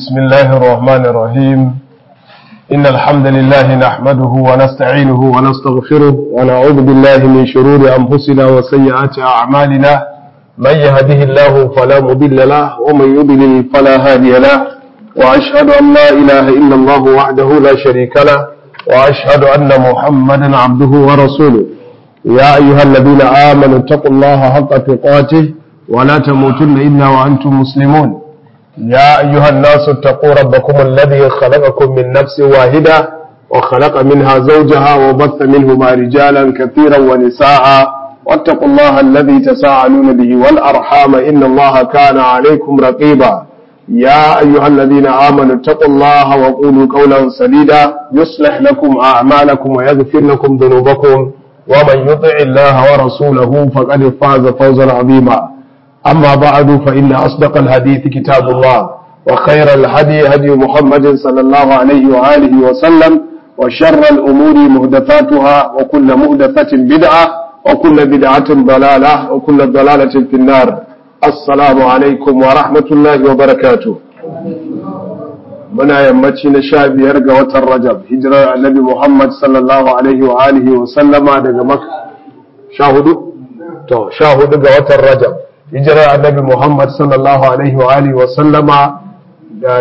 بسم الله الرحمن الرحيم إن الحمد لله نحمده ونستعينه ونستغفره ونعوذ بالله من شرور أنفسنا وسيئات أعمالنا من يهده الله فلا مضل له ومن يضلل فلا هادي له وأشهد أن لا إله إلا الله وحده لا شريك له وأشهد أن محمدا عبده ورسوله يا أيها الذين آمنوا اتقوا الله حق تقاته ولا تموتن إلا وأنتم مسلمون يا أيها الناس اتقوا ربكم الذي خلقكم من نفس واحدة وخلق منها زوجها وبث منهما رجالا كثيرا ونساء واتقوا الله الذي تساءلون به والأرحام إن الله كان عليكم رقيبا يا أيها الذين آمنوا اتقوا الله وقولوا قولا سديدا يصلح لكم أعمالكم ويغفر لكم ذنوبكم ومن يطع الله ورسوله فقد فاز فوزا عظيما أما بعد فإن أصدق الحديث كتاب الله وخير الهدي هدي محمد صلى الله عليه وآله وسلم وشر الأمور مهدفاتها وكل مهدفة بدعة وكل بدعة ضلالة وكل ضلالة في النار السلام عليكم ورحمة الله وبركاته muna yammaci na sha biyar ga watan rajab hijirar annabi muhammad sallallahu alaihi wa alihi wa sallama daga maka sha hudu to sha hudu ga watan rajab hijirar annabi Muhammad sallallahu alaihi wa alihi wa sallama da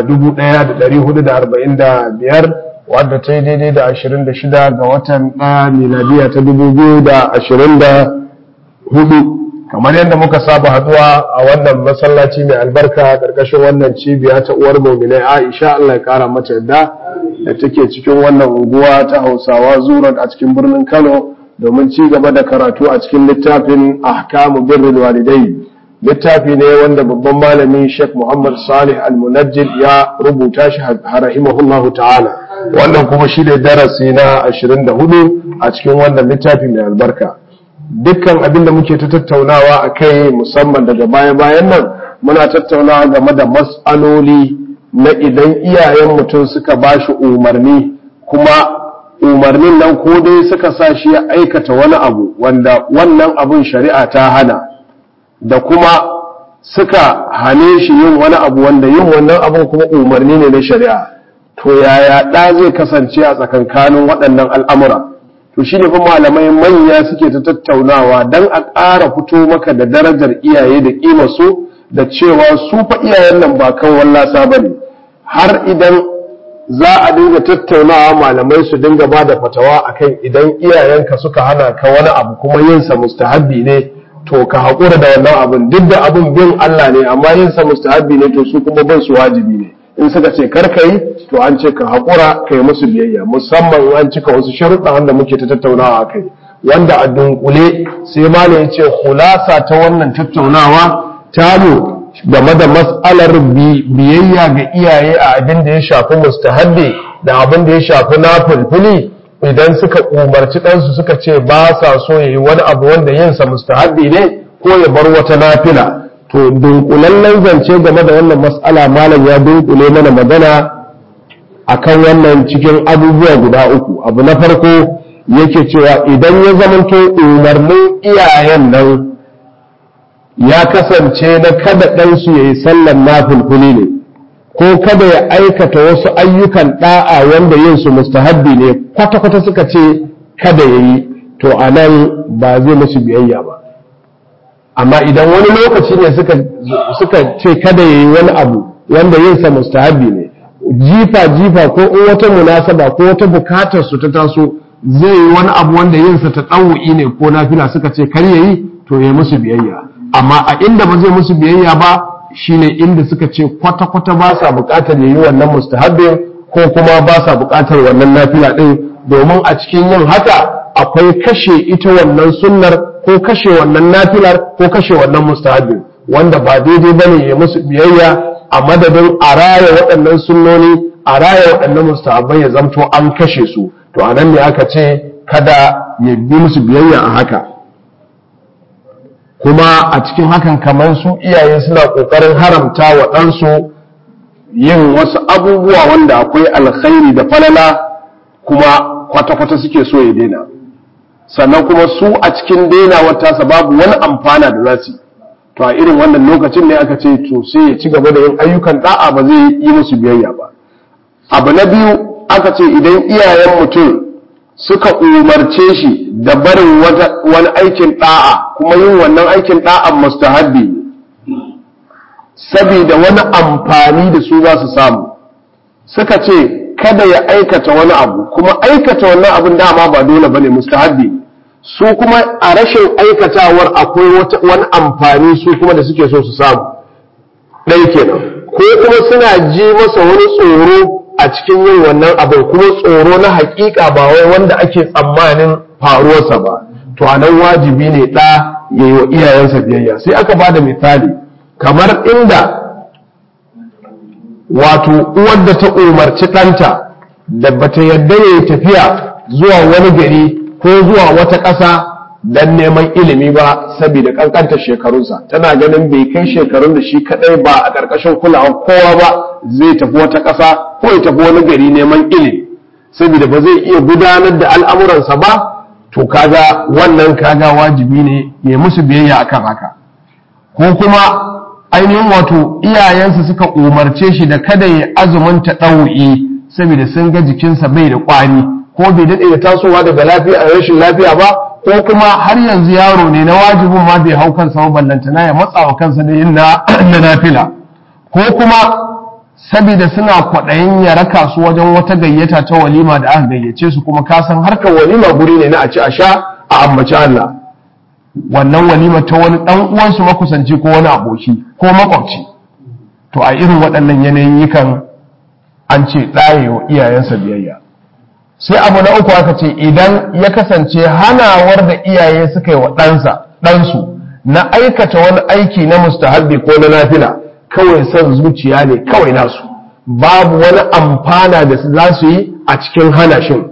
1445 wadda ta yi daidai da 26 ga watan ɗaya miladiya ta 2024 kamar yadda muka saba haduwa a wannan masallaci mai albarka ƙarƙashin wannan cibiya ta uwar muminai Aisha Allah ya kara mata yadda da take cikin wannan unguwa ta Hausawa Zurat a cikin birnin Kano domin ci gaba da karatu a cikin littafin ahkamu birrul walidai littafi ne wanda babban malami Sheikh Muhammad Salih Al-Munajjid ya rubuta shi rahimahullahu ta'ala wannan kuma shi ne darasi na 24 a cikin wannan littafi mai albarka dukkan abin da muke ta tattaunawa a kai musamman daga baya-bayan nan muna tattaunawa game da mas'aloli na idan iyayen mutum suka ba shi umarni kuma umarnin nan ko dai suka sa shi ya aikata wani abu wanda wannan abun shari'a ta hana da kuma suka hane shi yin wani abu wanda yin wannan abun kuma umarni ne na shari'a to yaya ɗa zai kasance a tsakankanin waɗannan al'amura to shi ne fa malamai manya suke ta tattaunawa don a ƙara fito maka da darajar iyaye da ƙima su da cewa su fa iyayen nan ba kan wallasa ba ne har idan za a dinga tattaunawa malamai su dinga ba da fatawa akan idan iyayenka suka hana ka wani abu kuma yinsa mustahabbi ne to ka haƙura da wannan abin duk da abin bin Allah ne amma yinsa mustahabbi ne to su kuma bin su wajibi ne in suka ce kar ka yi to an ce ka haƙura ka yi musu biyayya musamman an cika wasu sharuɗa wanda muke ta tattaunawa a kai wanda a dunkule sai malam ya ce hulasa ta wannan tattaunawa tamu game da mas'alar biyayya ga iyaye a abin da ya shafi mustahabbi da abin da ya shafi na fulfuli idan suka umarci ɗansu suka ce ba sa so ya yi wani abu wanda yinsa mustahabbi ne ko ya bar wata nafila to dunkulallen zance game da wannan mas'ala malam ya dunkule mana magana akan wannan cikin abubuwa guda uku abu na farko yake cewa idan ya zamanto umarnin iyayen nan ya kasance na kada ɗansu ya yi sallan nafulfuli ne ko kada ya aikata wasu ayyukan ɗa'a wanda yin su mustahabbi ne kwata-kwata suka ce kada ya yi to a nan ba zai musu biyayya ba amma idan wani lokaci ne suka ce kada ya yi wani abu wanda yin sa mustahabbi ne jifa-jifa ko in wata munasaba ko wata bukatar su ta taso zai yi wani abu wanda yin sa ta ɗau'i ne ko nafila suka ce kar ya yi to ya musu biyayya amma a inda ba zai musu biyayya ba shine inda suka ce kwata-kwata ba sa buƙatar yayi wannan mustahabbin ko kuma ba sa buƙatar wannan nafila ɗin domin a cikin yin haka akwai kashe ita wannan sunnar ko kashe wannan nafilar ko kashe wannan mustahabbin wanda ba daidai bane ya musu biyayya a madadin a raya waɗannan sunnoni a raya waɗannan mustahabbai ya zamto an kashe su to anan ne aka ce kada ya bi musu biyayya a haka kuma a cikin hakan kamar su iyaye suna ƙoƙarin haramta wa ɗansu yin wasu abubuwa wanda akwai alkhairi da falala kuma kwata-kwata suke so ya daina sannan kuma su a cikin daina tasa babu wani amfana da za su to a irin wannan lokacin ne aka ce to sai ya ci gaba da yin ayyukan da'a ba zai yi musu biyayya ba abu na biyu aka ce idan iyayen mutum suka umarce shi da barin wani aikin da'a kuma yin wannan aikin da'an mustahabbi saboda wani amfani da su za su samu suka ce kada ya aikata wani abu kuma aikata wannan abin dama ba dole bane mustahabbi su kuma a rashin aikatawar akwai wani amfani su kuma da suke so su samu ɗai kenan ko kuma suna ji masa wani tsoro a cikin yin wannan abin kuma tsoro na hakika ba wai wanda ake tsammanin faruwarsa ba to anan wajibi ne ɗa ya yi wa iyayensa biyayya sai aka ba da misali kamar inda wato uwar da ta umarci ɗanta da bata yadda ya tafiya zuwa wani gari ko zuwa wata ƙasa don neman ilimi ba saboda ƙanƙantar shekarunsa tana ganin bai kai shekarun da shi kaɗai ba a ƙarƙashin kulawar kowa ba zai tafi wata ƙasa ko ya tafi wani gari neman ilimi saboda ba zai iya gudanar da al'amuransa ba to kaga wannan kaga wajibi ne ya musu biyayya akan haka ko kuma ainihin wato iyayensa suka umarce shi da kada ya azumin ta ɗau'i saboda sun ga jikinsa bai da ƙwari ko bai daɗe da tasowa daga lafiya a rashin lafiya ba ko kuma har yanzu yaro ne na wajibin ma bai hau kansa ba ballantana ya matsa wa kansa da yin na nafila ko kuma saboda suna kwaɗayin ya raka su wajen wata gayyata ta walima da aka gayyace su kuma ka san harkar walima guri ne na a ci a sha a ambaci Allah wannan walima ta wani ɗan uwansu makusanci ko wani aboki ko makwabci to a irin waɗannan yanayin yikan an ce ɗaye wa iyayensa biyayya sai abu na uku aka ce idan ya kasance hanawar da iyaye suka yi wa ɗansa ɗansu na aikata wani aiki na mustahabbi ko na nafila kawai son zuciya ne kawai nasu babu wani amfana da za su yi a cikin hana shin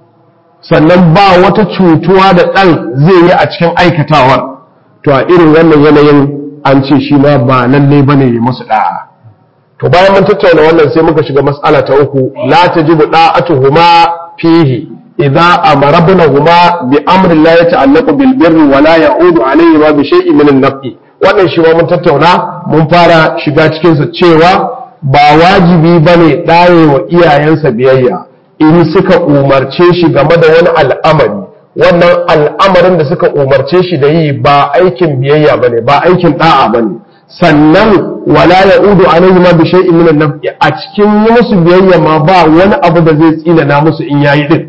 sannan ba wata cutuwa da ɗan zai yi a cikin aikatawar to a irin wannan yanayin an ce shi ma ba lalle bane ya musu da'a to bayan mun tattauna wannan sai muka shiga mas'ala ta uku la tajibu da'atuhuma fihi idza amara ibnahuma bi amrin la yata'allaqu bil birri wa la ya'udu alayhi ma bi shay'in min an-nafi wannan shi ma mun tattauna mun fara shiga cikin sa cewa ba wajibi bane daye wa iyayensa biyayya in suka umarce shi game da wani al'amari wannan al'amarin da suka umarce shi da yi ba aikin biyayya bane ba aikin da'a bane sannan wala ya udu alaihi ma bi shay'in min an-naf'i a cikin yi musu biyayya ma ba wani abu da zai tsina na musu in yayi din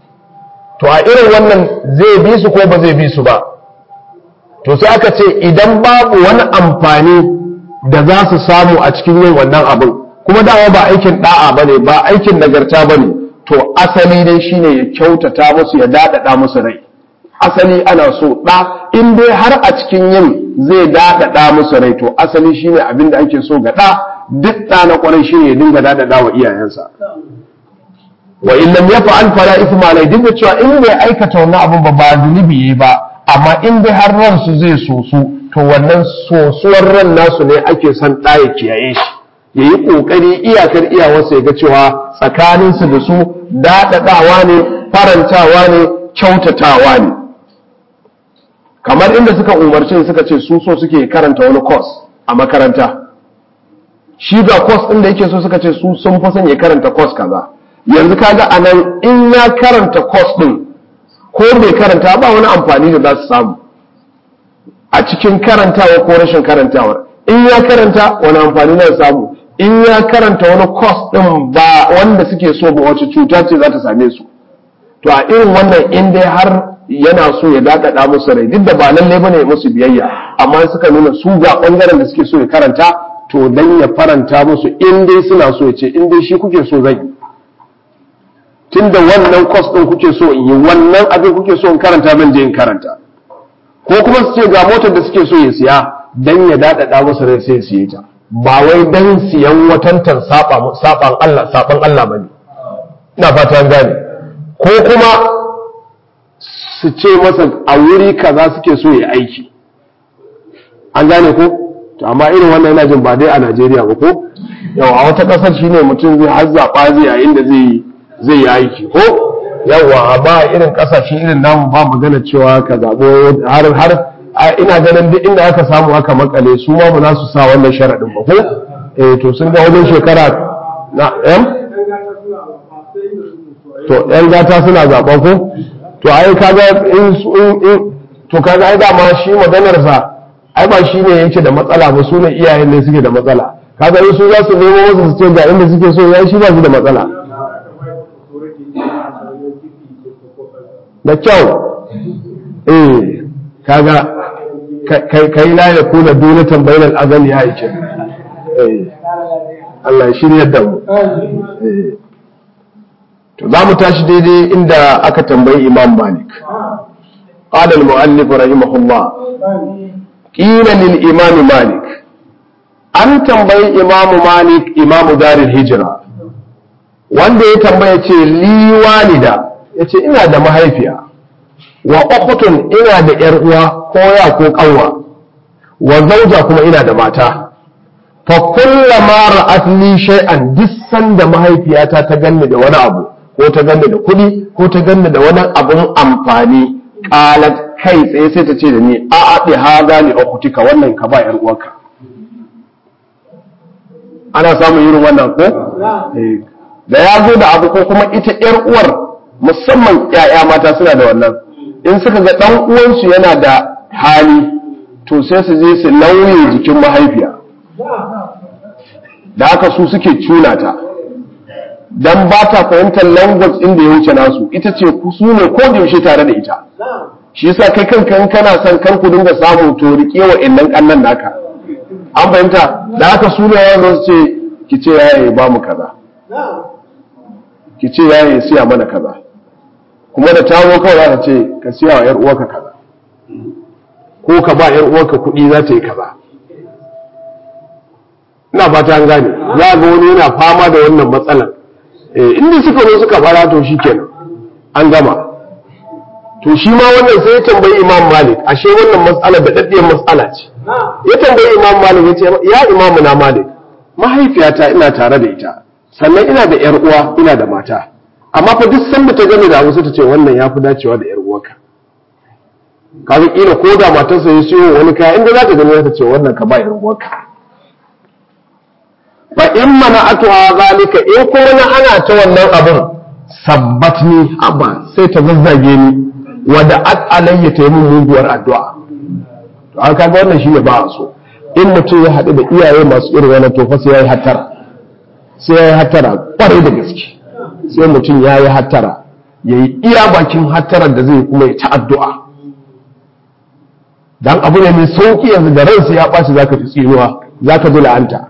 to a irin wannan zai bi su ko ba zai bi su ba to sai aka ce idan babu wani amfani da za su samu a cikin yin wannan abin kuma dama ba aikin da'a bane ba aikin nagarta bane to asali dai shine ya kyautata musu ya dadada musu rai asali ana so ɗa in dai har a cikin yin zai daɗaɗa musu rai to asali shine abin da ake so ga ɗa duk ɗa na ƙwarai shine ya dinga daɗaɗa wa iyayensa wa in lam yaf'al fala ithma alai duk da cewa in bai aikata wannan abin ba ba zunubi yayi ba amma in dai har ran su zai sosu to wannan sosuwar ran nasu ne ake son ɗa ya kiyaye shi ya yi ƙoƙari iyakar iyawarsa ya ga cewa tsakaninsu da su daɗaɗawa ne farantawa ne kyautatawa ne kamar inda suka umarce suka ce su so suke karanta wani kos a makaranta shi ga kos ɗin da yake so suka ce su sun fi son ya karanta kos kaza yanzu kaga a nan in ya karanta kos ɗin ko bai karanta ba wani amfani da za su samu a cikin karantawa ko rashin karantawar in ya karanta wani amfani na samu in ya karanta wani kos ɗin ba wanda suke so ba wace cuta ce za ta same su to a irin wannan in dai har yana so ya daɗaɗa musu rai duk da ba lallai bane ya musu biyayya amma suka nuna su ga ɓangaren da suke so ya karanta to dan ya faranta musu in dai suna so ya ce in dai shi kuke so zan yi tunda wannan kwas ɗin kuke so in yi wannan abin kuke so in karanta ban je in karanta ko kuma su ce ga motar da suke so ya siya dan ya daɗaɗa musu rai sai ya siye ta ba wai dan siyan watantan saɓan Allah saɓan Allah bane ina fata an gane ko kuma su ce masa a wuri kaza suke so ya aiki an gane ko to amma irin wannan yana jin ba dai a Najeriya ba ko yau a wata kasar shine mutum zai har zaɓa zai yayin da zai zai yi aiki ko yawa ba irin kasashe irin namu ba magana cewa ka zaɓo har har ina ganin duk inda aka samu aka makale su ma ba su sa wannan sharaɗin ba ko eh to sun ga wajen shekara na yan to yan gata suna zaɓa ko to ai kaga in to kaga ai dama shi maganar sa ai ba shi ne yake da matsala ba su ne iyayen ne suke da matsala kaga in su za su nemo wasu su ce ga inda suke so ya shi ba su da matsala da kyau eh kaga kai la ya kuna dunatan bainal azali ya yake Allah ya shirya da mu to za mu tashi daidai inda aka tambayi Imam Malik qala al-mu'allif rahimahullah qila lil Imam Malik an tambayi Imam Malik Imam Darul Hijra wanda ya tambaya ce li walida yace ina da mahaifiya wa ukhtun ina da yar uwa ko ya ko kanwa wa zauja kuma ina da mata fa kullama ra'at li shay'an dissan da mahaifiyata ta ganni da wani abu ko ta ganni da kuɗi ko ta ganni da wani abun amfani qalat kai tsaye sai ta ce da ni a a bi hada li ukhtika wannan ka ba yar uwarka ana samun irin wannan ko da ya zo da abu ko kuma ita yar uwar musamman ƴaƴa mata suna da wannan in suka ga ɗan uwansu yana da hali to sai su je su lauye jikin mahaifiya da haka su suke cuna ta dan ba ta fahimtar language inda ya wuce nasu ita ce su ne ko da yaushe tare da ita shi yasa kai kanka in kana son kar ku dinga samu to rike wa innan kannan naka an fahimta da haka su ne yawan su ce ki ce yaye ba mu kaza ki ce yaye siya mana kaza kuma da ta zo kawai za ta ce ka siya wa 'yar uwarka kaza ko ka ba 'yar uwarka kuɗi za ta yi kaza ina fata an gane za ga wani yana fama da wannan matsalar inda suka zo suka fara to shi kenan an gama to shi ma wannan sai ya tambayi imam malik ashe wannan matsala da daddiyar matsala ce ya tambayi imam malik ya ce ya imamu na malik mahaifiyata ina tare da ita sannan ina da 'yar uwa ina da mata amma fa duk sanda ta gane da abu sai ta ce wannan ya fi dacewa da 'yar uwarka kaga kila ko da matarsa ya siyo wani kaya inda za ta gani ta ce wannan ka ba 'yar uwarka fa in mana atuwa zalika in kuma na ana ta wannan abun sabbatni abba sai ta zazzage ni wada at alayya ta yi min muguwar addu'a to an kaga wannan shi ne ba a so in mutum ya haɗu da iyaye masu irin wannan to fa sai ya yi hattara sai ya yi hattara kwarai da gaske sai mutum ya yi hattara ya yi iya bakin hattarar da zai kuma ya ta addu'a dan abu ne mai sauki yanzu da ransa ya ɓaci zaka ji tsinuwa zaka ji la'anta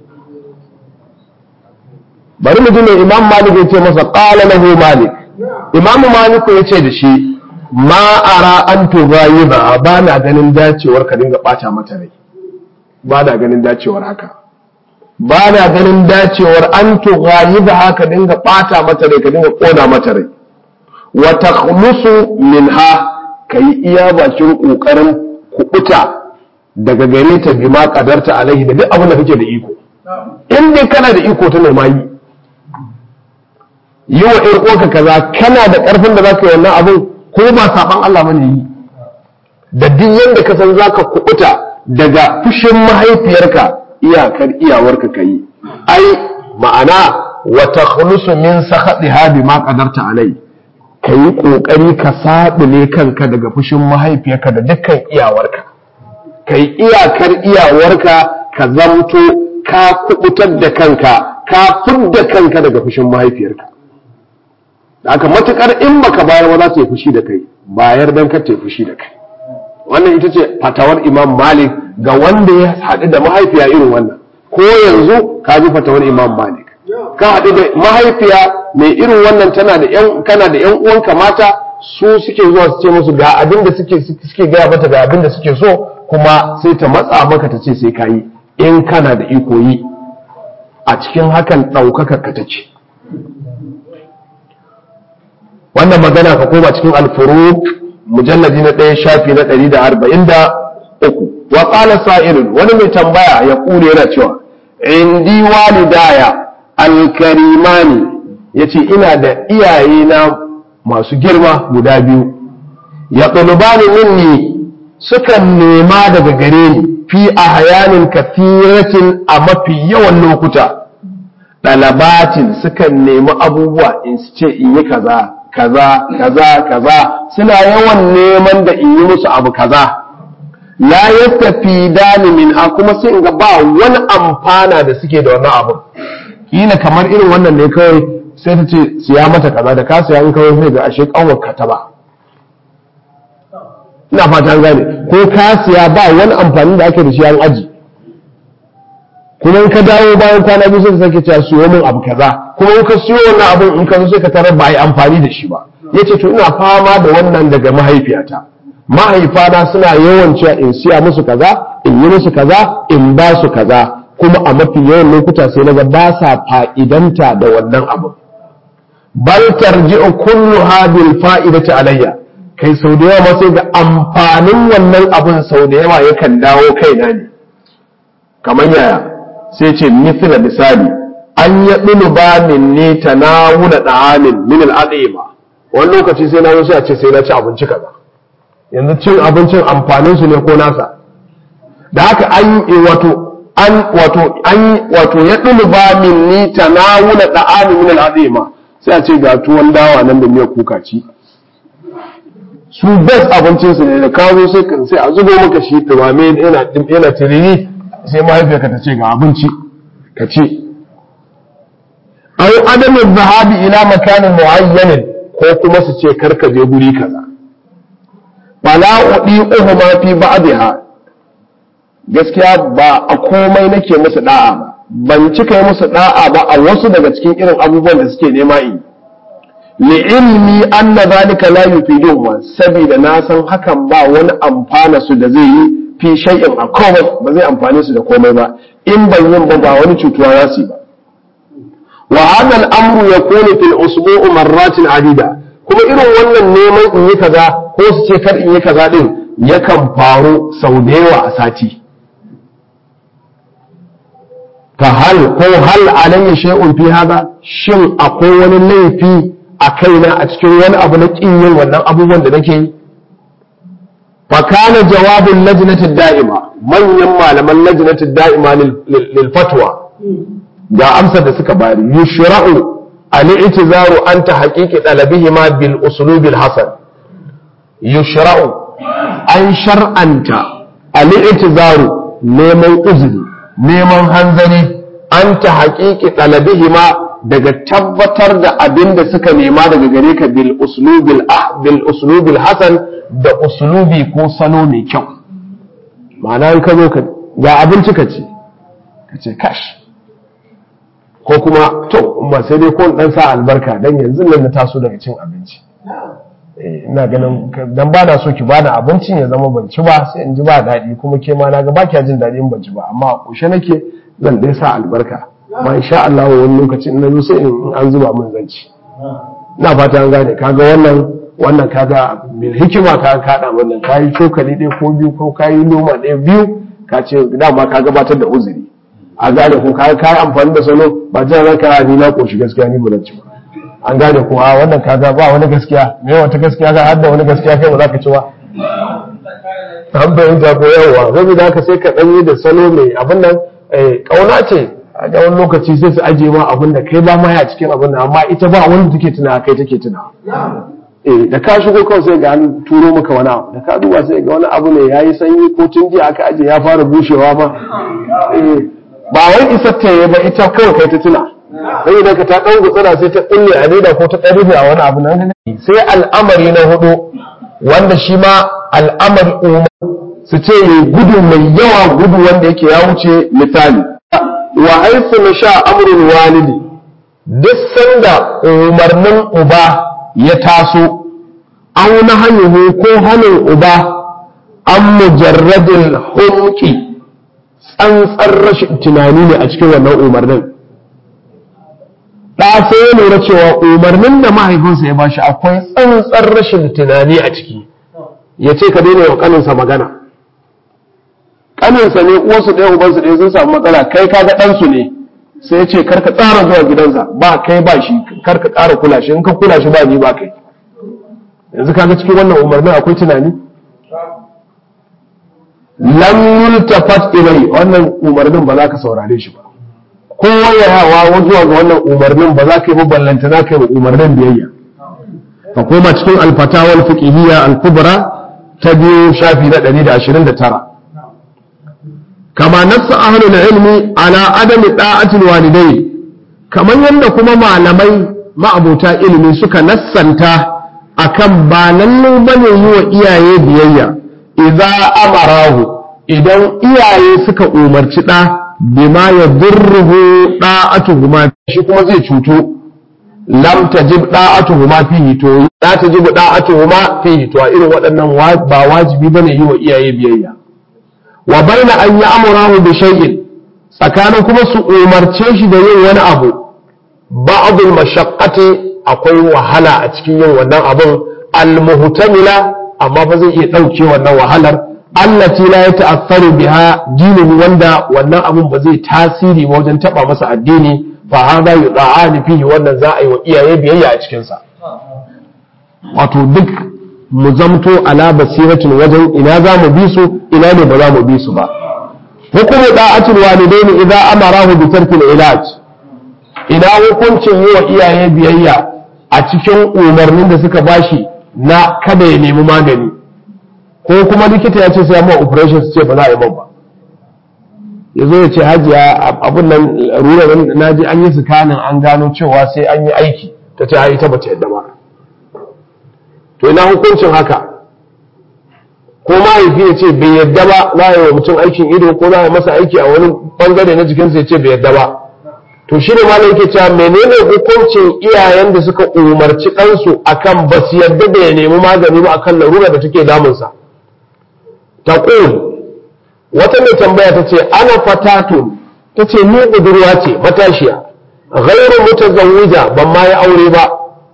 bari mu ji mai imam malik ya ce masa qala lahu malik imam malik ya ce da shi ma ara an tughayiba ba na ganin dacewar ka dinga bata mata rai ba na ganin dacewar haka ba na ganin dacewar an tughayiba haka dinga bata mata rai ka dinga kona mata rai wa takhlusu minha kai iya bakin kokarin kubuta daga gare ta bima kadarta alaihi da duk abin da kake da iko in dai kana da iko ta nema yi yi wa ‘yar uwarka kaza kana da ƙarfin da za ka yi wannan abin ko ba saɓan Allah bane yi da duk yadda ka san za ka kuɓuta daga fushin mahaifiyarka iyakar iyawarka ka yi ai ma'ana wa takhlusu min sakhatiha bima qadarta alai ka yi ƙoƙari ka saɓule kanka daga fushin mahaifiyarka da dukkan iyawarka ka yi iyakar iyawarka ka zamto ka kuɓutar da kanka ka fidda kanka daga fushin mahaifiyarka da aka matukar in baka bayar ba za ta yi fushi da kai bayar dan ka ta yi fushi da kai wannan ita ce fatawar imam malik ga wanda ya haɗu da mahaifiya irin wannan ko yanzu ka ji fatawar imam malik ka haɗu da mahaifiya mai irin wannan tana da yan kana da yan uwanka mata su suke zuwa su ce musu ga abin da suke suke gaya mata ga abin da suke so kuma sai ta matsa maka ta ce sai ka yi in kana da iko yi a cikin hakan ɗaukaka ka ta ce wannan magana ka koma cikin alfuruk mujalladi na ɗaya shafi na ɗari da arba'in da uku wa ƙala sa'ilun wani mai tambaya ya ƙure yana cewa indi walidaya alkarimani ya ce ina da iyayena masu girma guda biyu ya ɗalubani minni sukan nema daga gare ni fi ahyanin kathiratin a mafi yawan lokuta dalabatin sukan nemi abubuwa in su ce in yi kaza kaza kaza kaza suna yawan neman da in yi musu abu kaza la yastafi dani min a kuma sai in ga ba wani amfana da suke da wannan abu kila kamar irin wannan ne kawai sai ta ce siya mata kaza da ka siya in kawai sai ga ashe kanwar ka ta ba ina fata an gane ko ka siya ba wani amfani da ake da shi an aji kuma in ka dawo bayan kwana biyu sai ka sake cewa siyo min abu kaza kuma in ka siyo wannan abun in ka zo sai ka tarar ba a yi amfani da shi ba yace to ina fama da wannan daga mahaifiyata mahaifana suna yawan cewa in siya musu kaza in yi musu kaza in ba su kaza kuma a mafi yawan lokuta sai naga ba sa fa'idanta da wannan abu bal tarji'u kullu hadhihi fa'idati alayya kai sau da yawa sai ga amfanin wannan abun sau da yawa yakan dawo kaina ne kamar yaya sai ce mithla misali an ya ba min ne tanawula da'amin min al'adima wani lokaci sai na zo sai a ce sai na ci abinci kaza yanzu cin abincin amfanin su ne ko nasa da haka an wato an wato an wato ya ba min ni tanawula da'amin min al'adima sai a ce ga tuwon dawa nan da miyar kuka ci su best abincin su ne da kawo sai kan sai a zubo maka shi dumame yana yana tiriri sai mahaifiyarka ta ce ga abinci ka ci aw adamu zahabi ila makanin muayyanin ko kuma su ce karka je guri kaza fala udi uhuma fi ba'dha gaskiya ba a komai nake musu da'a ba ban cika yi musu da'a ba a wasu daga cikin irin abubuwan da suke nema in li'ilmi anna zalika la yufiduhum saboda na san hakan ba wani amfana su da zai yi fi shay'in a komai ba zai amfane su da komai ba in ban yin ba ba wani cutuwa za su yi ba wa hadha al-amru yakunu fil usbu'u marratin adida kuma irin wannan neman in yi kaza ko su ce kar in yi kaza din yakan faru sau da yawa a sati fa hal ko hal alayya shay'un fi hada shin akwai wani laifi a kaina a cikin wani abu na kin yin wannan abubuwan da nake yi fa kana jawabin lajnatid da'ima manyan malaman lajnatid da'ima lil fatwa ga amsar da suka bari yushra'u al-i'tizaru anta haqiqi talabihima bil uslubil hasan yushra'u an shar'anta al-i'tizaru neman uzuri neman hanzari anta haqiqi talabihima daga tabbatar da abin da suka nema daga gare ka bil uslubil ah bil uslubil hasan da uslubi ko salo mai kyau ma'ana in ka zo ka ga abinci ka ce ka ce kash ko kuma to ba sai dai ko dan sa albarka dan yanzu nan na taso daga cin abinci ina ganin dan ba na so ki bani abincin ya zama ban ci ba sai in ji ba daɗi kuma ke ma na ga ba kya jin daɗi in ban ci ba amma a kushe nake zan dai sa albarka ma insha Allah wani lokacin na zo sai in an zuba min zanci ina fata an gane kaga wannan wannan kaga bil hikima ka kada wannan kayi cokali ɗaya ko biyu ko kayi noma ɗaya biyu ka ce dama ka gabatar da uzuri a gane ko kayi kayi amfani da salo ba jin ranka ni na koshi gaskiya ni ba ci ba an gane ko a wannan kaga ba wani gaskiya me wata gaskiya ga har da wani gaskiya kai ba za ka ci ba an bayan jago yawa saboda haka sai ka ɗanyi da salo mai abin nan ƙauna ce a ga wani lokaci sai su ajiye ma abin da kai ba ma ya cikin abin nan amma ita ba wanda take tuna kai take tuna eh da ka shigo kawai sai ga an turo maka wani abu da ka duba sai ga wani abu ne yayi sanyi ko tun jiya aka aje ya fara bushewa ma eh ba wai isar ta yi ba ita kawai kai ta tuna sai da ka ta dan gutsura sai ta kulle a leda ko ta ɗari a wani abu nan sai al'amari na hudu wanda shi ma al'amari umar su ce gudu mai yawa gudu wanda yake ya wuce misali wa haifu na sha amurin walidi duk sanda umarnin uba ya taso an na hanyar ko hannun uba an mujarradin hulki tsantsar rashin tunani ne a cikin wannan umarnin ɗa sai ya lura cewa umarnin da mahaifinsa ya bashi akwai tsantsar rashin tunani a ciki ya ce ka daina wa kaninsa magana kaninsa ne uwarsu ɗaya ubansu ɗaya sun samu matsala kai kaga ɗansu ne sai ya ce kar ka tsara zuwa gidansa ba kai ba shi kar ka ƙara kula shi in ka kula shi ba ni ba kai yanzu kaga cikin wannan umarnin akwai tunani lam yultafat ilai wannan umarnin ba za ka saurare shi ba ko wayawa zuwa ga wannan umarnin ba za ka yi ballanta za ka yi umarnin biyayya ka koma cikin alfatawal fiqhiyya al-kubra ta biyu shafi na 129 kama nassa ahlul ilmi ala adami da'atil walidai kamar yadda kuma malamai ma'abuta ilimi suka nassanta akan ba lallai bane yi wa iyaye biyayya idza amarahu idan iyaye suka umarci ɗa bima ya durruhu da'atuhuma shi kuma zai cutu lam tajib da'atuhuma fihi to la tajib da'atuhuma fihi to a irin waɗannan ba wajibi bane yi wa iyaye biyayya wa baina an ya'murahu bi shay'in tsakanin kuma su umarce shi da yin wani abu ba'd al-mashaqqati akwai wahala a cikin yin wannan abun al-muhtamila amma ba zai iya dauke wannan wahalar allati la yata'affaru biha dinin wanda wannan abun ba zai tasiri wajen taba masa addini fa hada yud'ani fihi wannan za a yi wa iyaye biyayya a cikin sa wato duk mu zamto ala basiratin wajen ina za mu bi su ina ne ba za mu bi su ba hukumu da'atul walidaini idza amarahu bi tarkil ilaj ina hukuncin yi wa iyaye biyayya a cikin umarnin da suka bashi na kada ya nemi magani ko kuma likita ya ce sai amma operation su ce ba za a yi man ba ya zo ya ce hajiya abun nan rurar na ji an yi sikanin an gano cewa sai an yi aiki ta ce ai ita bata yadda ba to ina hukuncin haka ko mahaifi ya ce bai yadda ba za a yi wa mutum aikin ido ko za a yi masa aiki a wani bangare na jikinsa ya ce bai yadda ba to shi ne malam yake cewa menene hukuncin iyayen da suka umarci ɗansu akan ba su yadda da ya nemi magani ba akan larura da take damunsa taqul wata mai tambaya ta ce ana fatatun ta ce ni budurwa ce matashiya ghairu mutazawwija ban ma yi aure ba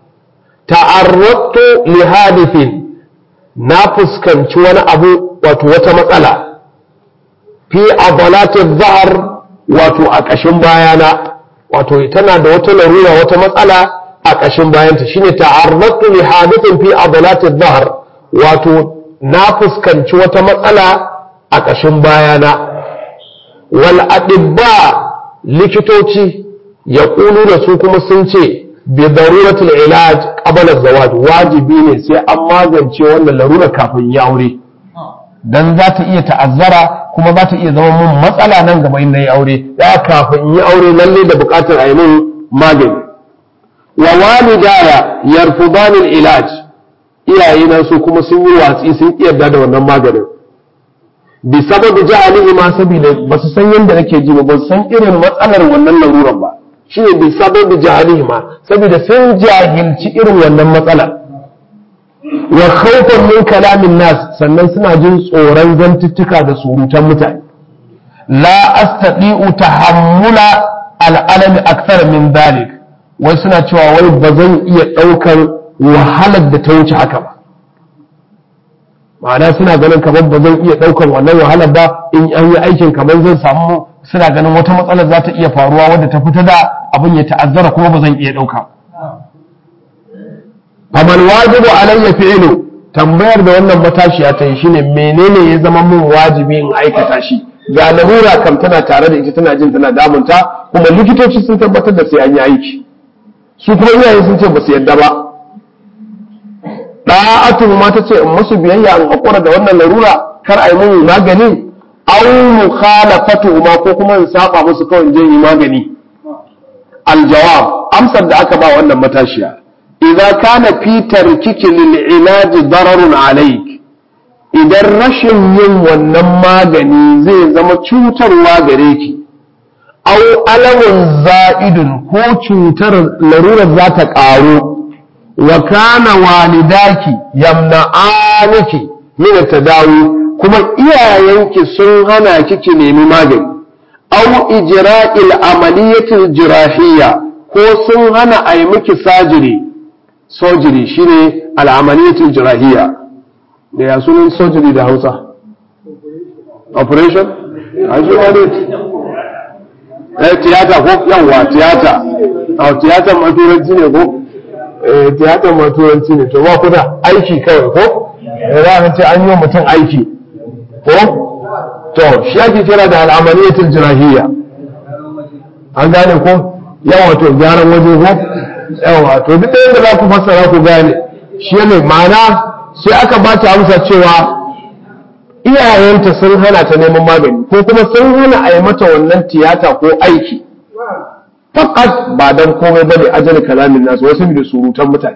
ta'arrattu li hadithin na fuskanci wani abu wato wata matsala fi adalatin zahar wato a ƙashin bayana wato tana da wata larura wata matsala a ƙashin bayanta shine ta'arrattu li hadithin fi adalatin zahar wato na fuskanci wata matsala a ƙashin bayana wal adibba likitoci ya da su kuma sun ce bi daruratul ilaj qabla zawaj wajibi ne sai an magance wannan larura kafin ya aure dan za ta iya ta'azzara kuma za ta iya zama mun matsala nan gaba in nayi aure ya kafin yi aure lalle da buƙatar a yi mun magani wa walidaya yarfudani ilaj iyayena su kuma sun yi watsi sun yarda da wannan maganin bi sababi jahalihi ma saboda ba su san yadda nake ji ba su san irin matsalar wannan laruran ba shine bi sababi jahalihi ma saboda sun jahilci irin wannan matsalar wa khawfan min kalamin nas sannan suna jin tsoron zantuttuka da surutan mutane la astati'u tahammula al'alami akthar min dalik wai suna cewa wai ba zan iya ɗaukar wahalar da ta wuce haka ba ma'ana suna ganin kamar ba zan iya ɗaukar wannan wahalar ba in an yi aikin kamar zan samu suna ganin wata matsalar za ta iya faruwa wadda ta fita da abin ya ta'azzara kuma ba zan iya ɗauka faman wajibu alayya fi'lu tambayar da wannan matashiya ta yi shine menene ya zama min wajibi in aikata shi ga larura kam tana tare da ita tana jin tana damunta kuma likitoci sun tabbatar da sai an yi aiki su kuma iyaye sun ce ba su yadda ba da'atu ma ta ce in musu biyayya in hakura da wannan larura kar a yi mun magani aw mukhalafatu ma ko kuma in saba musu kawai in je yi magani aljawab amsar da aka ba wannan matashiya idza kana fi tarkiki lil ilaji dararun alayk idan rashin yin wannan magani zai zama cutarwa gare ki aw alamun za'idun ko cutar larurar za ta ƙaru wa kana walidaki yamna'aniki min tadawi kuma iyayenki sun hana ki ki nemi magani aw ijra'il amaliyatil jirahiyya ko sun hana a yi miki sajiri sojiri shine al'amaliyatil jirahiyya da ya sunan sojiri da Hausa operation a shi eh tiyata ko yawa tiyata a tiyatan maturanci ne ko tiyatar ma turanci ne to ba ku da aiki kawai ko za a ce an yi wa mutum aiki ko to shi ake kira da al'amaliyatul jirahiyya an gane ko yawa to gyaran waje ko yawa to duk da yadda za ku fassara ku gane shi ne ma'ana sai aka ba ta amsa cewa iyayenta sun hana ta neman magani ko kuma sun hana a yi mata wannan tiyata ko aiki fakat ba dan komai bane ajali kalamin nasu wasu da surutan mutane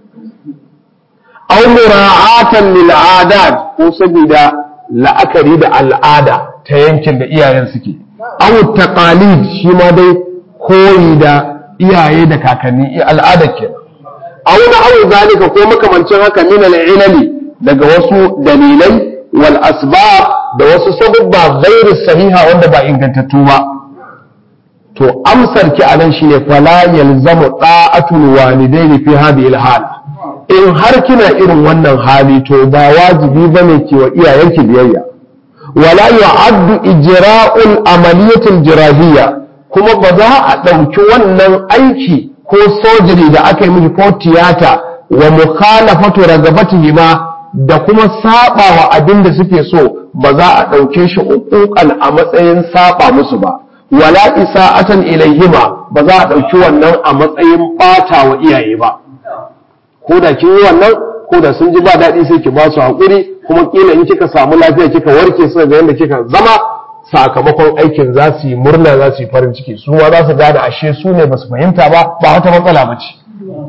aw mura'atan lil adat ko saboda la'akari da al'ada ta yankin da iyayen suke aw taqalid shi ma dai koyi da iyaye da kakanni al'ada ke aw na aw zalika ko makamancin haka min al-ilali daga wasu dalilai wal asbab da wasu sababba ghairi sahiha wanda ba ingantattu ba to amsar ki anan shine fala yalzamu da'atul walidaini fi hadhihi al-hal in har kina irin wannan hali to ba wajibi bane ki wa iyayenki biyayya wala yu'addu ijra'ul amaliyatil jirahiyya kuma ba za a ɗauki wannan aiki ko sojiri da aka yi miki ko tiyata wa mukhalafatu ragabatihi ma da kuma saba wa abin da suke so ba za a ɗauke shi uquqan a matsayin saba musu ba wala isa'atan ilayhima ba za a ɗauki wannan a matsayin ɓata wa iyaye ba ko da kin yi wannan ko da sun ji ba daɗi sai ki ba su haƙuri kuma kila in kika samu lafiya kika warke suka ga yadda kika zama sakamakon aikin za su yi murna za su yi farin ciki su ma za su gane ashe su ne ba su fahimta ba ba wata matsala ba ce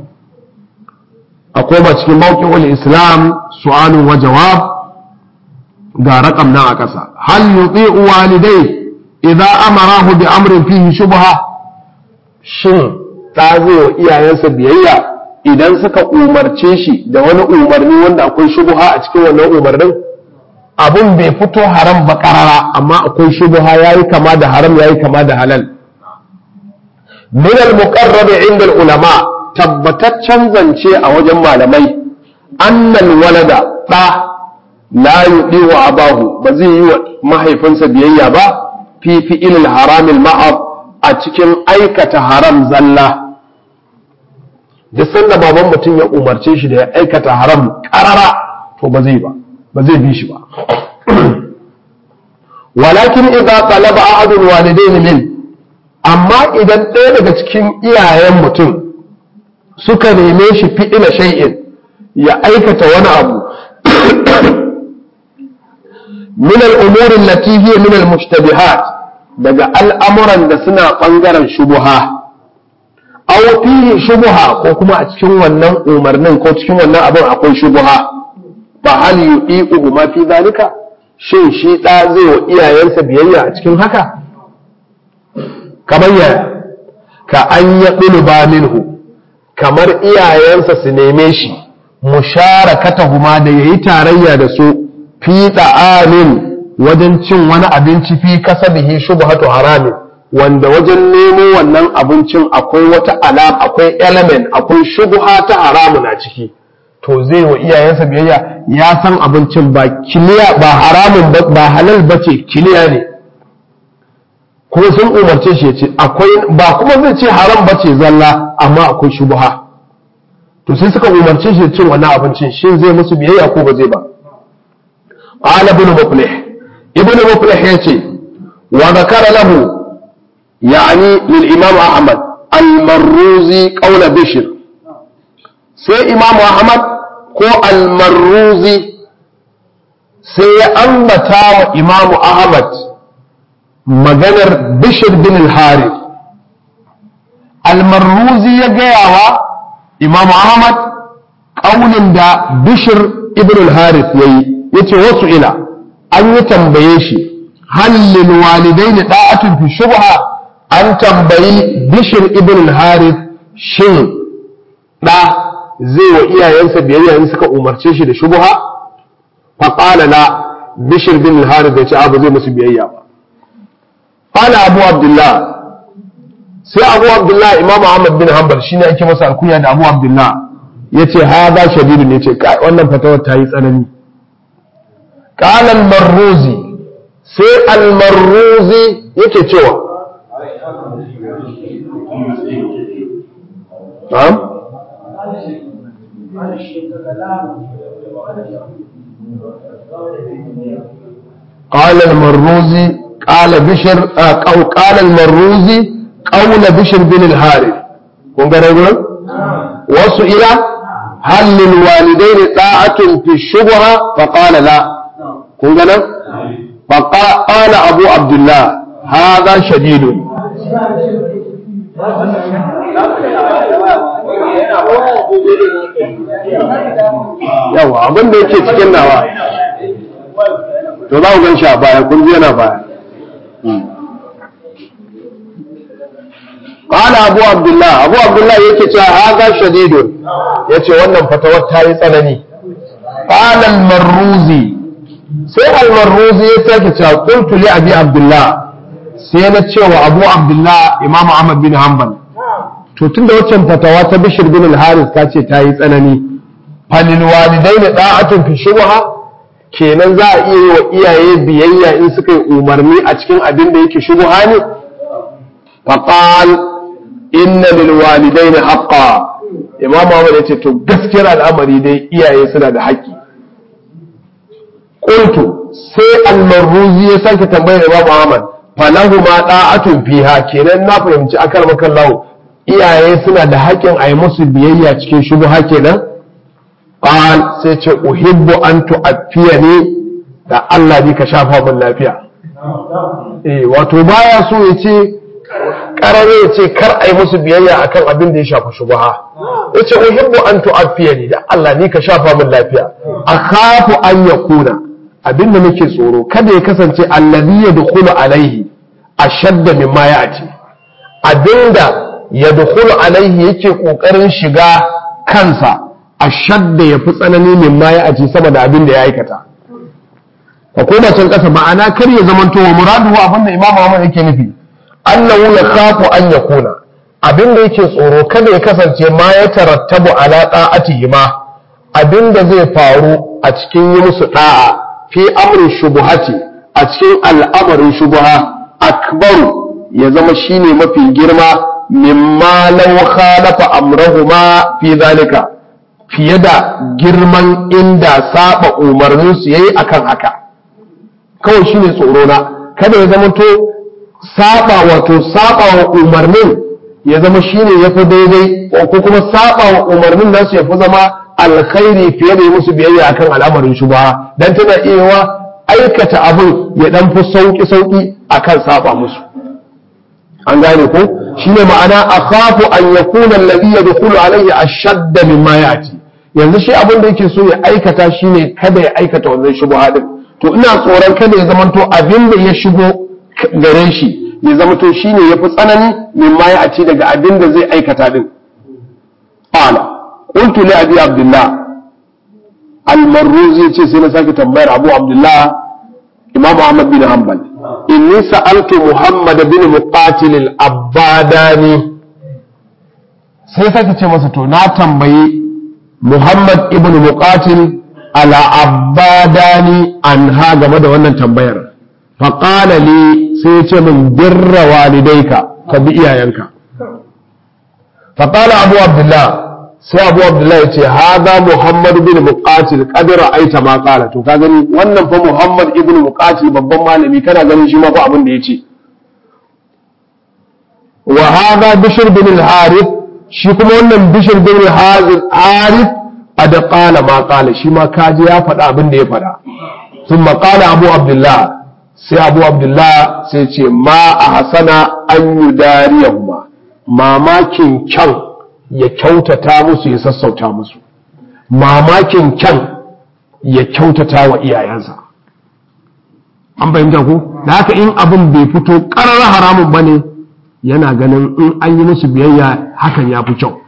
akwai ba cikin mawqi'ul islam su'alun wa jawab ga raqam nan a ƙasa hal yuti'u walidai idza amarahu bi amrin fihi shubha shin ta zai wa iyayensa biyayya idan suka umarce shi da wani umarni wanda akwai shubha a cikin wannan umarnin abun bai fito haram ba karara amma akwai shubha yayi kama da haram yayi kama da halal min al-muqarrab inda ulama tabbataccen zance a wajen malamai annal walada da la yudi wa abahu ba zai yi wa mahaifinsa biyayya ba fi fi'il haram al-ma'ab a cikin aikata haram zalla duk sanda baban mutum ya umarce shi da ya aikata haram karara to ba zai ba ba zai bi shi ba walakin idza talaba ahadul walidain min amma idan ɗaya daga cikin iyayen mutum suka neme shi fi'ila shay'in ya aikata wani abu min al-umuri allati hiya min al-mushtabihat daga al'amuran da suna bangaren shubuha aw fihi shubuha ko kuma a cikin wannan umarnin ko cikin wannan abin akwai shubuha fa hal yudiqu ma fi zalika shin shi da zai wa iyayensa biyayya a cikin haka kamar yaya ka an ya ba minhu kamar iyayensa su neme shi musharakatahuma da yayi tarayya da su fi amin wajen cin wani abinci fi kasabihi shubhatu haramin wanda wajen nemo wannan abincin akwai wata alam akwai element akwai shubha ta haramun a ciki to zai wa iyayensa biyayya ya san abincin ba kiliya ba haramun ba halal bace kiliya ne kuma sun umarce shi ya ce akwai ba kuma zai ce haram bace zalla amma akwai shubha to sai suka umarce shi da cin wannan abincin shin zai musu biyayya ko ba zai ba qala ibn muflih ibn muflih yace wa zakara lahu يعني للإمام أحمد المروزي قول بشر سي إمام أحمد كو المروزي سي أنبتا إمام أحمد مغنر بشر بن الحارث المروزي يجيوا إمام أحمد قول دا بشر ابن الحارث يي يتي وسئل أن يتنبيشي هل للوالدين طاعة في الشبهة an tambayi bishir ibn al-harith shin da zai wa iyayensa biyayya in suka umarce shi da shubha fa qala la bishir ibn al-harith ya ce abu zai musu biyayya ba qala abu abdullah sai abu abdullah imam ahmad bin hanbal shine ake masa alkunya da abu abdullah yace hada shadidun yace kai wannan fatawar ta yi tsanani qala al-marruzi sai al-marruzi yake cewa نعم قال المروزي قال بشر أو قال المروزي قول بشر بن الحارث kun gane gurin wasu ila hal lil walidain ta'atun fi shubha fa qala la kun gane fa qala abu abdullah hadha shadid yawa abin da yake cikin nawa to za ku gan shi a baya kun ji yana baya قال أبو عبد الله أبو عبد الله يكي هذا شديد يكي wannan fatawar ta yi tsanani قال المروزي sai المروزي ya sake cewa qultu li abi abdullah sai na cewa abu abdullah imam ahmad bin hanbal to tunda waccan fatawa ta bishir bin al-haris ta ce ta yi tsanani falil walidaini da'atun fi shubha kenan za a iya yi wa iyaye biyayya in suka yi umarni a cikin abin da yake shubha ne faqal inna lil walidaini haqqan imam Ahmad yace to gaskiyar al'amari dai iyaye suna da haƙƙi qultu sai al-marruzi ya sake tambayar imam Ahmad falahu ma da'atun fiha kenan na fahimci akar makallahu iyaye suna da haƙƙin a yi musu biyayya cikin shubha kenan qal sai ce uhibbu an tu'affiyani da Allah bi ka shafa min lafiya eh wato baya so ya ce karare ya ce kar a yi musu biyayya akan abin da ya shafi shubha ya ce uhibbu an tu'affiyani da Allah ni ka shafa min lafiya akhafu an yakuna abin da nake tsoro kada ya kasance allazi yadkhulu alaihi ashadda mimma ya'ti abinda yadkhulu alaihi yake kokarin shiga kansa ashadda yafi tsanani mimma ya'ti saboda abin da ya aikata ka koma can kasa ma'ana kar ya zamanto wa muraduhu abinda imamu Ahmad yake nufi annahu yakhafu an yakuna abin da yake tsoro kada ya kasance ma ya tarattabu ala da'atihi ma abin da zai faru a cikin yi musu da'a fi amrin shubuhati a cikin al'amarin shubuha akbaru ya zama shine mafi girma mimma law khalafa amrahuma fi zalika fiye da girman inda saba umarnin su yayi akan haka kawai shine tsoro na kada ya zama to saba wato saba wa umarnin ya zama shine yafi daidai ko kuma saba wa umarnin nasu yafi zama alkhairi fiye da yi musu biyayya akan al'amarin shubha dan tana iya aikata abin ya dan fi sauki sauki akan saba musu an gane ko shine ma'ana akhafu an yakuna alladhi yadkhulu alayhi ashadda mimma yati yanzu shi abin da yake so ya aikata shine kada ya aikata wannan shubha din to ina tsoron kada ya zamanto abin da ya shigo gare shi ya zamanto shine yafi tsanani mimma yati daga abin da zai aikata din qala قلت لأبي عبد الله المروزي يتي سينا ساكي تنبير أبو عبد الله إمام أحمد بن حنبل إني سألت محمد بن مقاتل الأباداني sai sake ce masa to na tambayi Muhammad ibn Muqatil ala abadani an ha game da wannan tambayar faqala li sai ya ce min birra walidaika ka bi iyayenka faqala Abu Abdullah sai abu abdullahi ya ce haza muhammad bin muqatil qad ra'aita ma qala to ka gani wannan fa muhammad ibn muqatil babban malami kana ganin shi ma fa abin da yace wa haza bishr bin al-harith shi kuma wannan bishr bin al-harith qad qala ma qala shi ma kaji ya faɗa abin da ya faɗa thumma qala abu abdullah sai abu abdullah sai ce ma ahsana an yudariyahuma mamakin kyan ya kyautata musu ya sassauta musu mamakin kyan ya kyautata wa iyayensa an fahimta ku da haka in abin bai fito ƙarar haramun ba ne yana ganin in an yi musu biyayya hakan ya fi kyau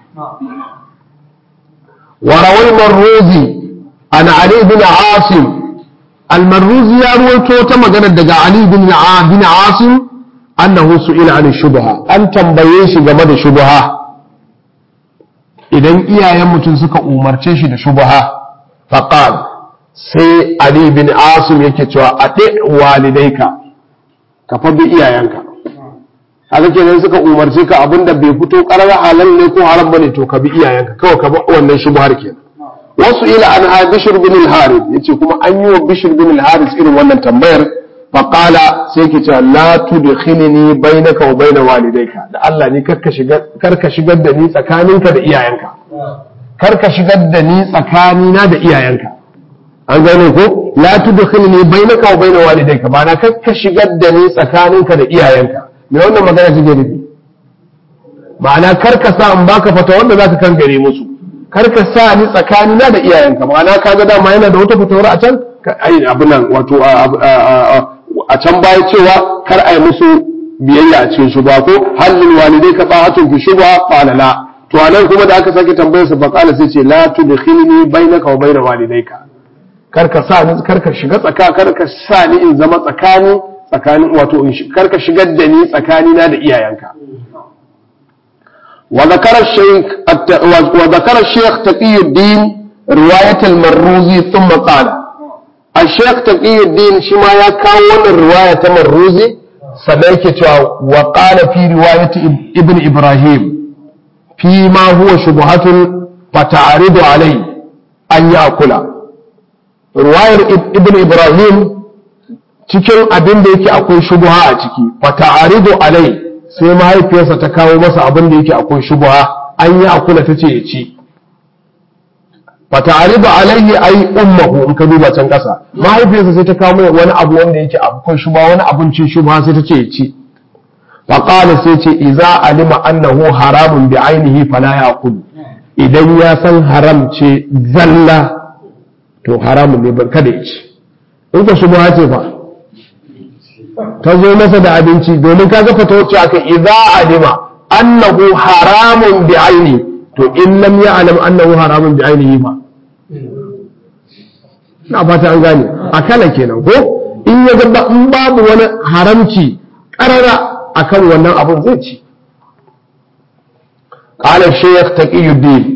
warawai marrozi an ali bin asim almarruzi ya ruwaito ta magana daga ali bin asim annahu su'ila an shubha an tambaye shi game da shubha idan iyayen mutum suka umarce shi da shubha faqal sai ali bin asim yake cewa ade walidaika ka fa bi iyayenka haka kenan suka umarce ka abinda bai fito karar halal ne ko haram bane to ka bi iyayenka kawai ka bi wannan shubhar kenan wasu ila an ha bishr bin al-harith yace kuma an yi wa bishr bin al-harith irin wannan tambayar faqala sai ki ce la tudkhilni bainaka wa bain walidayka da Allah ni karka shigar karka shigar da ni tsakaninka da iyayenka karka shigar da ni tsakanina da iyayenka an gane ko la tudkhilni bainaka wa bain walidayka ba na karka shigar da ni tsakaninka da iyayenka me wannan magana take nufi ma'ana karka sa in baka fata wanda zaka kan gare musu karka sa ni tsakanina da iyayenka ma'ana kaga dama yana da wata fatawar a can ai abin nan wato a can baya cewa kar a yi musu biyayya a cikin shubha ko halin walidai ka ta'atun fi shubha qala la to anan kuma da aka sake tambayar sa faqala sai ce la tudkhilni bainaka wa bain walidayka kar ka sa ni kar ka shiga tsaka kar ka sa ni in zama tsakani tsakanin wato kar ka shigar da ni tsakani na da iyayenka wa zakara shaykh wa zakara shaykh taqiyuddin riwayat al-marruzi thumma qala الشيخ تقي الدين شما يا كاون الرواية مرروزي سنيك وقال في رواية ابن إبراهيم فيما هو شبهة فتعرض عليه أن يأكل رواية ابن إبراهيم cikin abin da yake akwai shubha a ciki fata'aridu alai sai mahaifiyarsa ta kawo masa abin da yake akwai shubha an yi akula ta ce ya ci fata'aridu alaihi ai ummuhu in ka duba can kasa mahaifiyarsa sai ta kawo mai wani abu wanda yake akwai shuba wani abincin shuba sai ta ce ya ci fa qala sai ce idza alima annahu haramun bi ainihi fala yaqul idan ya san haram ce zalla to haramun ne ban kada ya ci in ka shuba ce fa ta zo masa da abinci domin kaga fata wacce aka idza alima annahu haramun bi ainihi to in lam ya'lam annahu haramun bi ainihi ba na fata an gane a kala kenan ko in ya ga in babu wani haramci karara akan wannan abun zai ci qala shaykh taqiyuddin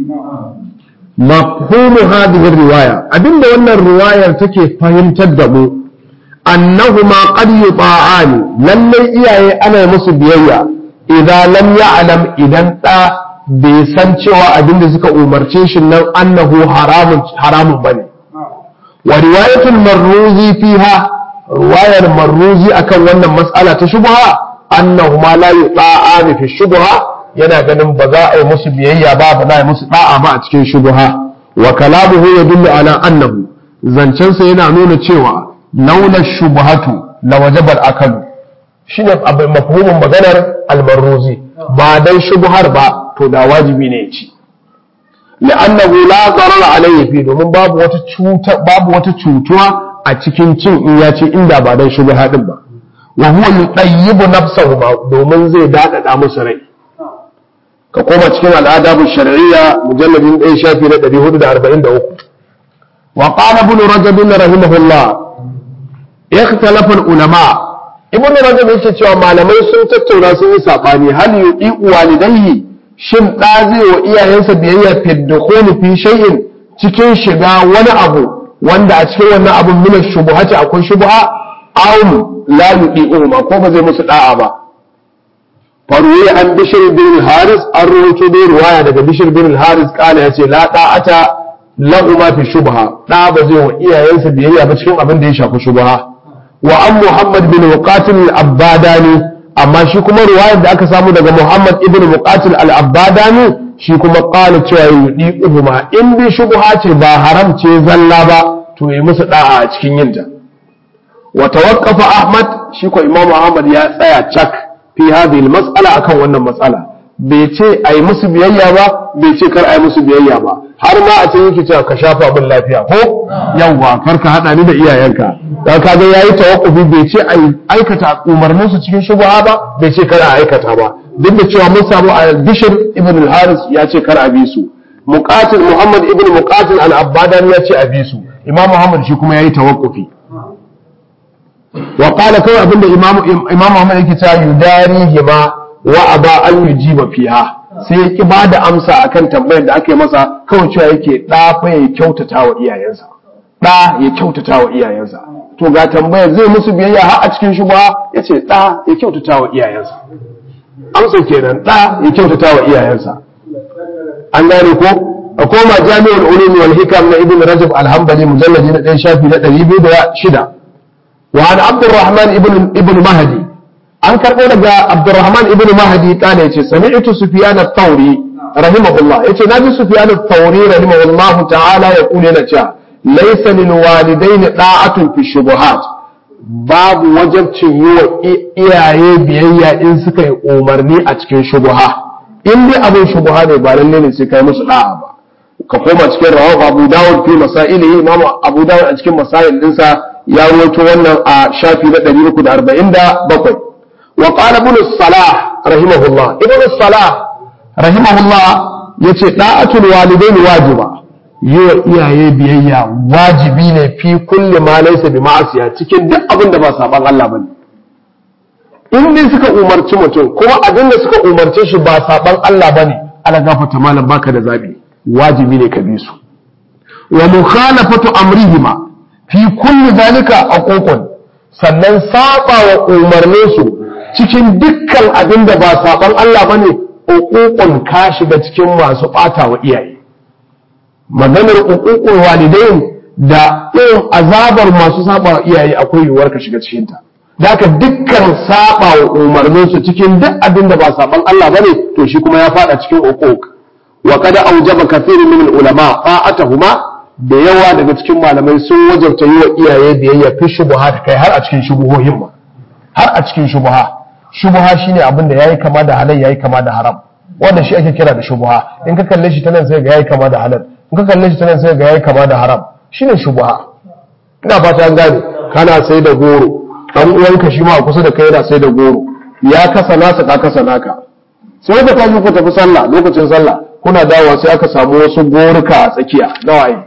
mafhumu hadhihi riwaya abinda wannan riwayar take fahimtar da mu annahuma qad yuta'ani lallai iyaye ana musu biyayya idan lam ya'lam idan da bai san cewa abinda suka umarce shi nan annahu haramun haramun bane wa riwayatul marruzi fiha riwayar marruzi akan wannan mas'ala ta shubha annahu ma la yuta'ani fi shubha yana ganin ba za a yi musu biyayya ba ba za a yi musu da'a ba a cikin shubha wa kalamuhu yadullu ala annahu zancensa yana nuna cewa laula shubhatu la wajaba al-akalu shine abin mafhumin maganar al-marruzi ba dan shubhar ba to da wajibi ne ya ci li'annahu la darar alayhi fi domin babu wata cuta babu wata cutuwa a cikin cin in ya ce inda ba dan shubha din ba wa huwa yutayyibu nafsahu ba domin zai dadada musu rai ka koma cikin al'adabu shar'iyya mujalladin 1 shafi na 443 wa qala ibn rajab rahimahullah ikhtalafa al-ulama ibn rajab yake cewa malamai sun tattauna sun yi sabani hal yuqi walidayhi shin ɗa zai wa iyayensa biyayya fi dukhuli fi shay'in cikin shiga wani abu wanda a cikin wannan abun min shubuhati akwai shubha aw la yuqi'u ma ko ba zai musu da'a ba faruwa an bishir bin haris an rawaito dai ruwaya daga bishir bin haris kana yace la da'ata lahu ma fi shubha da ba zai wa iyayensa biyayya ba cikin abin da ya shafi shubha wa an muhammad bin muqatil al-abbadani amma shi kuma riwayar da aka samu daga Muhammad ibn Muqatil al-Abbadani shi kuma qala cewa yudi uhuma in bi shubha ce ba haram ce zalla ba to yi musu da'a a cikin yinta wa tawaqqafa Ahmad shi ko Imam Ahmad ya tsaya cak fi hadhihi al-mas'ala akan wannan matsala bai ce ai musu biyayya ba bai ce kar ai musu biyayya ba har ma a cikin yake cewa ka shafa min lafiya ko yawwa kar ka hada ni da iyayenka dan kaga yayi tawakkufi bai ce ai aikata umarnin su cikin shubha ba bai ce kar a aikata ba duk da cewa mun samu a Bishr ibn al-Haris ya ce kar a bi su Muqatil Muhammad ibn Muqatil al-Abbadan ya ce a bi su Imam Muhammad shi kuma yayi tawakkufi wa qala kawai abinda Imam Imam Muhammad yake cewa yudarihima wa aba an yujiba fiha sai ya ki bada amsa akan tambayar da aka yi masa kawai cewa yake da fa ya kyautata wa iyayensa da ya kyautata wa iyayensa to ga tambayar zai musu biyayya har a cikin shubha yace da ya kyautata wa iyayensa amsa kenan da ya kyautata wa iyayensa an gane ko a koma jami'ul ulum wal hikam na ibn rajab al-hanbali mujalladi na 1 shafi na 206 wa an abdurrahman ibn ibn mahdi an karbo daga abdurrahman ibn mahdi kana yace sami'tu sufyan at-tawri rahimahullah yace naji sufyan at-tawri rahimahullah ta'ala ya kule na cewa laysa lil walidain da'atun fi shubuhat babu wajabcin yi wa iyaye biyayya in suka yi umarni a cikin shubuha in dai abin shubuha ne ba lalle ne sai kai musu da'a ba ka koma cikin rawahu abu dawud fi masailihi imamu abu dawud a cikin masail dinsa ya rawaito wannan a shafi na 347 wa qala ibn salah rahimahullah ibn salah rahimahullah yace da'atul walidain wajiba yi wa iyaye biyayya wajibi ne fi kulli ma laysa bi ma'asiya cikin duk abin da ba saban Allah bane in dai suka umarci mutum kuma abin da suka umarce shi ba saban Allah bane ala gafata malam baka da zabi wajibi ne ka bi su wa mukhalafatu amrihima fi kulli zalika aququn sannan saba wa umarnin su cikin dukkan abin da ba saban Allah bane uququn ka shiga cikin masu bata wa iyaye maganar uququl walidain da irin azabar masu saba wa iyaye akwai yiwuwar ka shiga cikin ta da haka dukkan saba wa umarnin su cikin duk abin da ba saban Allah bane to shi kuma ya fada cikin uquq wa kada aujaba kathirun min ulama fa'atahuma da yawa daga cikin malamai sun wajabta yi wa iyaye biyayya fi shubuhat kai har a cikin shubuhohin ma har a cikin shubuha shubuha shine abin da yayi kama da halal yayi kama da haram wannan shi ake kira da shubuha in ka kalle shi ta nan sai ga yayi kama da halal in ka kalle shi ta nan sai ga yayi kama da haram shine shubuha ina fata an gane kana sai da goro dan uwanka shi ma a kusa da kai yana sai da goro ya kasa nasa ka kasa naka sai ka tashi ku tafi sallah lokacin sallah kuna dawowa sai aka samu wasu goruka a tsakiya na waye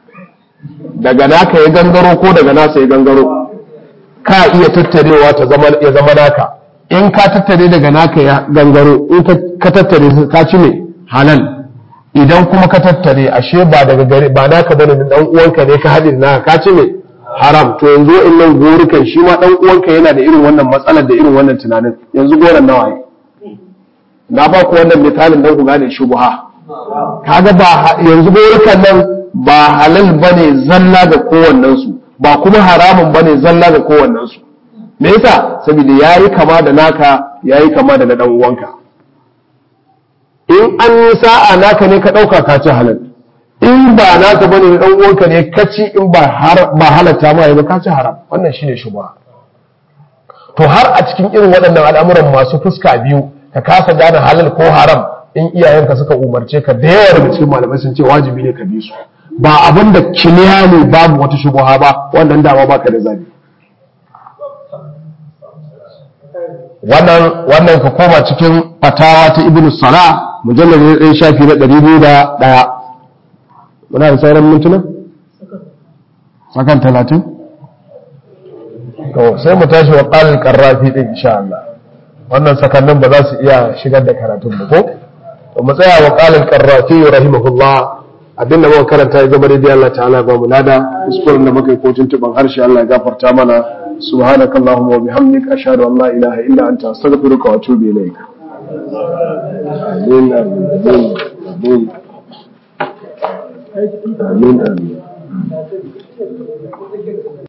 daga naka ya gangaro ko daga nasa ya gangaro ka iya tattarewa ta zama ya zama naka in ka tattare daga naka ya gangaro in ka tattare ka ci ne halal idan kuma ka tattare ashe ba daga gare ba naka bane dan uwanka ne ka hadin naka ka ci ne haram to yanzu in nan gorukan shi ma dan uwanka yana da irin wannan matsalar da irin wannan tunanin yanzu goran nawa ne na ba ku wannan misalin don ku gane shubha kaga ba yanzu gorukan nan ba halal bane zalla ga kowannen su ba kuma haramun bane zalla ga kowannen su me yasa saboda yayi kama da naka yayi kama da na dan uwanka in an yi sa'a naka ne ka dauka ka ci halal in ba naka bane na dan uwanka ne ka ci in ba har ba halatta ma ba ka ci haram wannan shine shubha to har a cikin irin waɗannan al'amuran masu fuska biyu ka kasa gane halal ko haram in iyayenka suka umarce ka da yawa daga cikin malamai sun ce wajibi ne ka bi su ba abin da kiliya ne babu wata shubuha ba wannan dama baka da zabi wannan wannan ka koma cikin fatawa ta ibnu sala mujallal ne ɗaya shafi na ɗari biyu da ɗaya muna da sauran mintuna sakan talatin to sai mu tashi wa ƙalin ƙarrafi ɗin insha Allah wannan sakannin ba za su iya shigar da karatun ba ko to mu tsaya wa qalil qarrati rahimahullah abinda muka karanta ya zama daidai Allah ta'ala ba mu lada kuskuren da muka yi ko tuntuban harshe Allah ya gafarta mana subhanaka allahumma wa bihamdika ashhadu an la ilaha illa anta astaghfiruka wa atubu ilayk amin amin amin amin amin